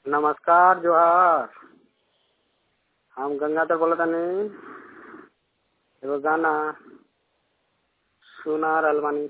नमस्कार जोहार हम गंगाधर बोलत तानी एगो गाना सुना रहल बानी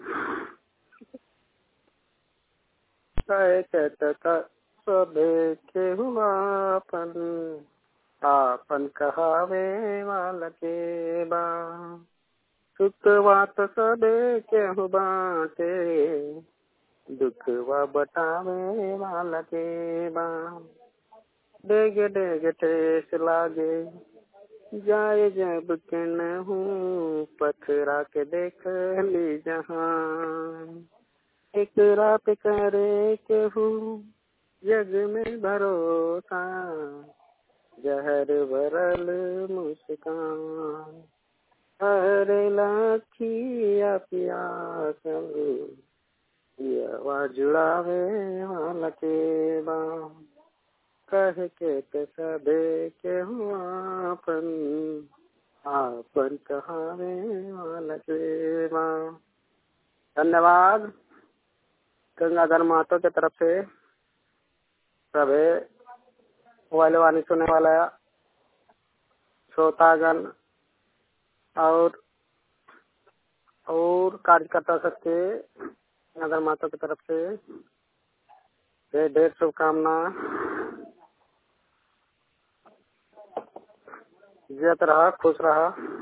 कहे के त सबे केहू आपन आपन कहावे वाला के बा सुखवा त सबे केहू बाटे दुखवा बटावे वाला के बा डेग डेग ठेस लागे जाए जब केनहू पथरा के देख ली जहां एकरा पे करे केहू जग में भरोसा जहर भरल मुस्कान हरे लाखिया पियासल पियवा जुड़ावे वाला के बा कह के त सबे केहू आपन आपन कहावे वाला के बा धन्यवाद गंगाधर महतो के तरफ से सभे मोबाइल वाणी सुनने वाला श्रोतागण और और कार्यकर्ता सबके गंगाधर महतो की तरफ से ढेर ढेर शुभकामना जियत रहा खुश रहा